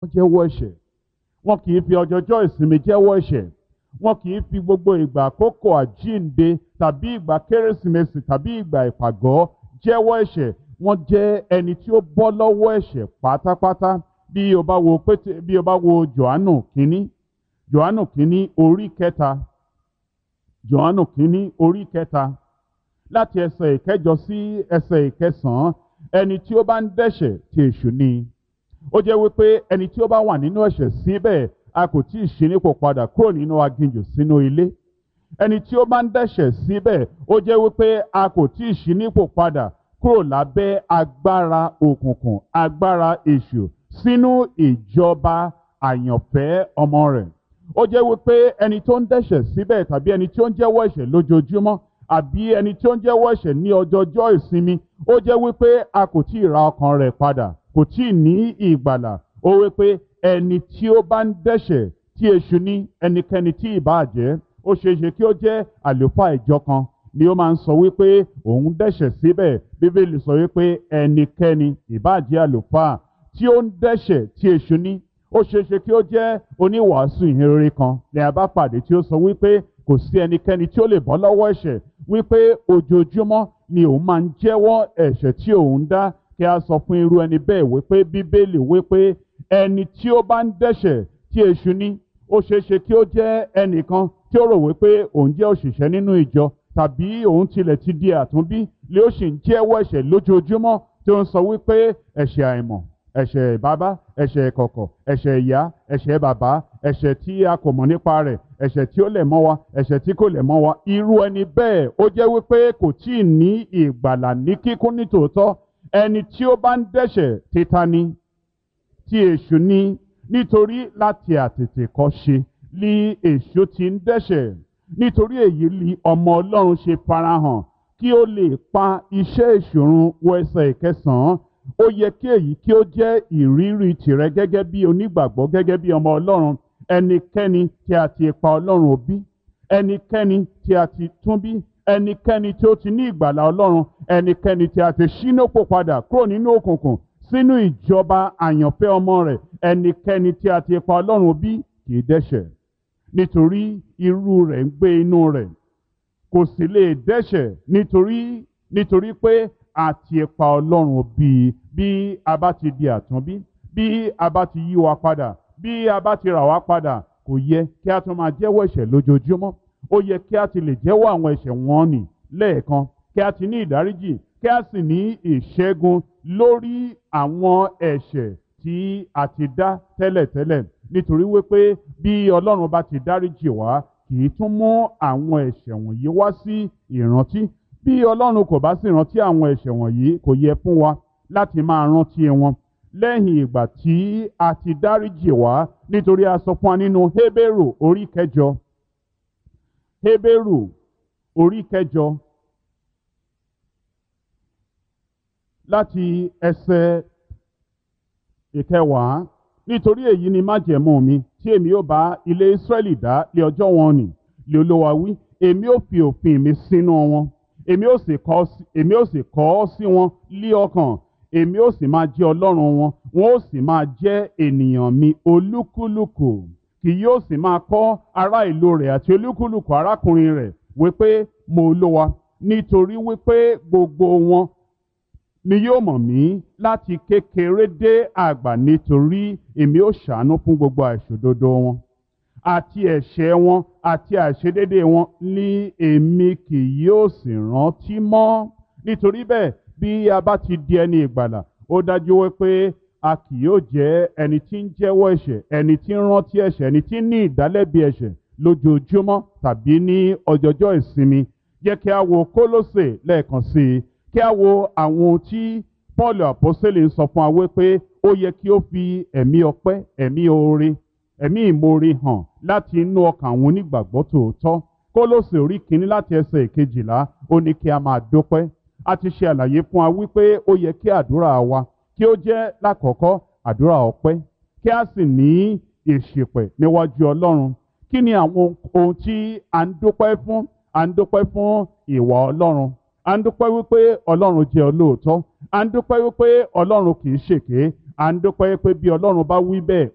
wọ́n jẹ́wọ́ ẹ̀ṣẹ̀ wọn kì í fi ọjọ́jọ́ ìsinmi jẹ́wọ́ ẹ̀ṣẹ̀ wọn kì í fi gbogbo ìgbà àkókò àjíǹde tàbí ìgbà kérésìmesì tàbí ìgbà ìpàgọ́ jẹ́wọ́ ẹ̀ṣẹ̀ wọ́n jẹ́ ẹni tí ó bọ́ lọ́wọ́ ẹ̀ṣẹ̀ pátápátá bí o bá wo pété bí o bá wo johannu kínní johannu kínní orí kẹta johannu kínní orí kẹta láti ẹsẹ̀ ìkẹjọ sí ẹsẹ̀ ìkẹsàn-án ẹni tí ó bá ń dẹ́ṣẹ̀ ti èṣù ni ó jẹ́ wípé ẹni tí ó bá wà nínú ẹ̀ṣẹ̀ síbẹ̀ a kò tí ì ṣí nípò padà kúrò nínú aginjù sínú ilé ẹni tí ó bá ń dẹ́ṣẹ̀ síbẹ̀ ó jẹ́ wípé a kò tí ì ṣí nípò padà kúrò lábẹ́ agbára òkùnkùn agbára èṣù sínú ìjọba àyànfẹ́ ọmọ rẹ̀ ó jẹ́ wípé ẹni tó ń dẹ́ṣẹ̀ síbẹ̀ tàbí ẹni tí ó ń jẹ́wọ́ ẹ̀ṣẹ̀ lójoojúmọ́ àbí ẹni tí ó ń jẹ́wọ́ ẹ̀ṣẹ̀ ní ọjọ́jọ́ ìsinmi ó jẹ́ wípé a kò tí ì ra ọkàn rẹ̀ padà kò tí ì ní ìgbàlà ó wípé ẹni tí ó bá ń dẹ́ṣẹ̀ tí èṣù ní ẹnikẹ́ni tí ìbá jẹ́ ó ṣeéṣe kí ó jẹ́ àlùfáà ìjọ kan ni ó máa ń sọ wípé òun dẹ́ṣẹ̀ síbẹ̀ bíbélì sọ wípé ẹnikẹ́ni ìbá jẹ́ àlùfáà tí ó ń dẹ́ṣẹ̀ tí èṣù ní ó ṣeéṣe kí ó jẹ́ oníwàásù ìhìnrere kan ní a bá pàdé tí ó sọ wípé kò sí ẹnikẹ́ni tí ó lè bọ́ lọ́wọ́ ẹ̀ṣẹ̀ wípé ojoojúmọ́ ni òun máa ń jẹ́wọ́ ẹ̀ṣẹ̀ tí òun dá kí a sọ fún irú ẹni bẹ́ẹ̀ wípé bíbélì wípé ẹni tí ó bá ń dẹ́ṣẹ̀ tí èṣù ní ó ṣeéṣe kí ó jẹ́ ẹnìkan tí ó rò wípé òun jẹ́ òṣìṣẹ́ nínú ìjọ tàbí òun tilẹ̀ ti di àtúnbí lé ó sì ń jẹ́wọ́ ẹ̀ṣẹ̀ lójoojúmọ́ tí ó ń sọ wípé ẹ̀ṣẹ̀ àìmọ̀ ẹ̀ṣẹ̀ bàbá ẹ̀ṣẹ̀ kọ̀kọ̀ ẹ̀ṣẹ̀ ìyá ẹ̀ṣẹ̀ bàbá ẹ̀ṣẹ̀ tí a kò mọ̀ nípa rẹ̀ ẹ̀ṣẹ̀ tí ó lẹ̀ mọ́ wa ẹ̀ṣẹ̀ tí kò lẹ̀ mọ́ wa irú ẹni bẹ́ẹ̀ ó jẹ́ wípé kò tí ì ní ìgbàlà ní kíkún nítòótọ́ ẹni tí ó bá ń dẹ́ṣẹ̀ títa ni tí èṣù ní nítorí láti àtètè kọ́ ṣe li èṣù ti ń dẹ́ṣẹ̀ nítorí èyí li ọmọ ọlọ́run ṣe farahàn kí ó lè pa iṣẹ́ ìṣòrun wọ ẹsẹ̀ ìkẹsàn-án ó yẹ kí èyí kí ó jẹ́ ìrírí tìrẹ gẹ́gẹ́ bí onígbàgbọ́ gẹ́gẹ́ bí ọmọ ọlọ́run ẹnikẹ́ni tí a ti pa ọlọ́run òbí ẹnikẹ́ni tí a ti tún bí ẹnikẹ́ni tí ó ti ní ìgbàlà ọlọ́run ẹnikẹ́ni tí a ti ṣínópò padà kúrò nínú òkùnkùn sínú ìjọba àyànfẹ́ ọmọ rẹ̀ ẹnikẹ́ni tí a ti pa ọlọ́run bí kì í dẹ́ṣẹ̀ nítorí irú rẹ̀ ń gbé inú rẹ̀ kò sì lè dẹ́ṣẹ̀ nítorí nítorí pé a ti pa ọlọ́run bí bí a bá ti di àtúnbí bí a bá ti yí wa padà bí a bá ti rà wá padà kò yẹ kí a tún máa jẹ́wọ́ ẹ̀ṣẹ̀ lójoojúmọ́ ó yẹ kí a ti lè jẹ́wọ́ àwọn ẹ̀ṣẹ̀ wọn nì lẹ́ẹ̀kan kí a ti ní ìdáríjì kí a sì ní ìṣẹ́gun lórí àwọn ẹ̀ṣẹ̀ tí a ti dá tẹ́lẹ̀tẹ́lẹ̀ nítorí wípé bí ọlọ́run bá ti dáríjì wá kì í tún mú àwọn ẹ̀ṣẹ̀ wọ̀nyí wá sí ìrántí bí ọlọ́run kò bá sì rántí àwọn ẹ̀ṣẹ̀ wọ̀nyí kò yẹ fún wa láti máa rántí wọn lẹ́yìn ìgbà tí a ti dáríjì wá nítorí a sọ fún wa nínú Hébérù orí kẹjọ Hébérù orí kẹjọ láti ẹsẹ̀ ìkẹwàá nítorí èyí ni májẹ̀mú mi tí èmi ó bá ilé Ísírẹ́lì dá lé ọjọ́ wọn nì lé Olúwa wí èmi ó fi òfin mi sínú wọn èmi ó sì kọ èmi ó sì kọ ọ́ sí wọn lí ọkàn èmi ó sì máa jẹ́ Ọlọ́run wọn wọn ó sì máa jẹ́ ènìyàn mi olúkúlùkù kì yóò sì máa kọ́ ará ìlú rẹ̀ àti olúkúlùkù arákùnrin rẹ̀ wípé mo Olúwa nítorí wípé gbogbo wọn ni yóò mọ̀ mí láti kékeré dé àgbà nítorí èmi ó ṣàánú fún gbogbo àìṣòdodo wọn àti ẹ̀ṣẹ̀ wọn àti àìṣedédé wọn ní èmi kì yóò sì rántí mọ́ nítorí bẹ́ẹ̀ bí a bá ti di ẹni ìgbàlà ó dájú wípé a kì yóò jẹ́ ẹni tí ń jẹ́wọ́ ẹ̀ṣẹ̀ ẹni tí ń rántí ẹ̀ṣẹ̀ ẹni tí ń ní ìdálẹ́bi ẹ̀ṣẹ̀ lójoojúmọ́ tàbí ní ọjọ́jọ́ ìsinmi jẹ́ kí a wo Kólósè lẹ́ẹ̀kan sí i kí a wo àwọn ohun tí Paul àpọ́sẹ̀lẹ̀ ń sọ fún wa wípé ó yẹ kí ó fi ẹ̀mí ọpẹ́ ẹ̀mí oore ẹ̀mí ìmoore hàn láti inú ọkàn àwọn onígbàgbọ́ tòótọ́ Kólósè orí kìíní láti ẹsẹ̀ ìkejìlá ó ní kí a máa dúpẹ́ a ti ṣe àlàyé fún wa wípé ó yẹ kí àdúrà wa kí ó jẹ́ lákọ̀ọ́kọ́ àdúrà ọpẹ́ kí a sì ní ìṣìpẹ̀ níwájú Ọlọ́run kí ni àwọn ohun tí a ń dúpẹ́ fún a ń dúpẹ́ fún ìwà Ọlọ́run a ń dúpẹ́ wípé ọlọ́run jẹ́ olóòótọ́ a ń dúpẹ́ wípé ọlọ́run kì í ṣèké a ń dúpẹ́ wípé bí ọlọ́run bá wí bẹ́ẹ̀